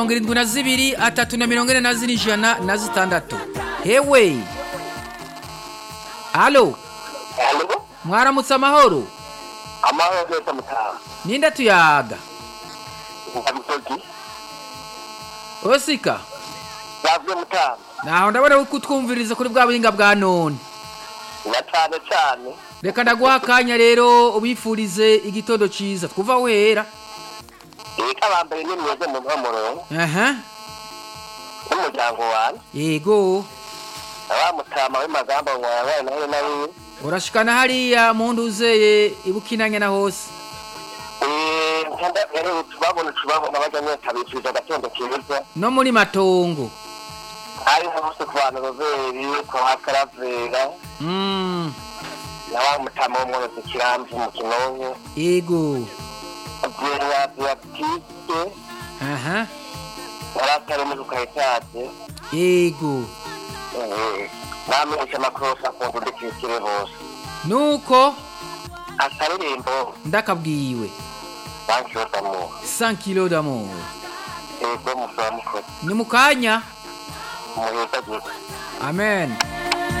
mirongo irindwi na zibiri atatu na mirongo ine na zine ijana na zitandatu hewe halo Halo? mwaramutse amahoro Amahoro neza mutaha. ninde tuyaga Ndamusozi. osika Yavye mutaha. naho ndabona ko utwumviriza kuri bwa buhinga bwa none Na cane cane. reka ndaguha akanya rero ubifurize igitondo ciza twuva wera Eka bambere ni mweze mu mpamuro aha n'umuryango wanje. yego Aba mutama w'imagamba ngo yabaye nawe nawe. urashikana hariya mu nduzeye ibukinanya na hose Eh, nkanda rero tubabona tubabona baja nyeta bifuza agatondo keza. no muri matongo Ari hose ku bantu Roberi, ku Hakaravera, Mm, na wa mutama w'umworozi Kiramvu mu Kinonko. yego Vyera Beatiste, aha Naratari mu Kayitaje. yego bamenyesha amakorosi akunda udukikire bose nuko akaririmbo ndakabwiwe bankiyodamu 100 kilo d'amour ego musaba mukozi ni mukanya muheza gito amen